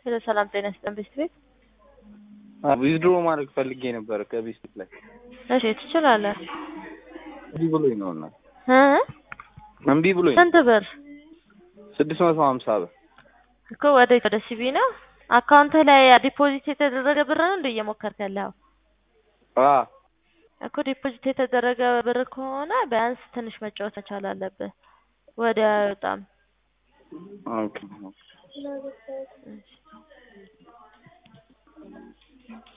ሄሎ ሰላም ጤና ይስጥልን ቤስት ቤት። ዊዝድሮ ማድረግ ፈልጌ ነበር ከቤስት ላይ እሺ ትችላለህ። እምቢ ብሎኝ ነው እና እ እምቢ ብሎኝ ስንት ብር ስድስት መቶ ሀምሳ ብር እኮ ወደ ወደ ሲቢ ነው አካውንትህ ላይ ዲፖዚት የተደረገ ብር ነው እንደ እየሞከርክ ያለው አ እኮ ዲፖዚት የተደረገ ብር ከሆነ ቢያንስ ትንሽ መጫወት መቻል አለብህ። ወደ አይወጣም። ኦኬ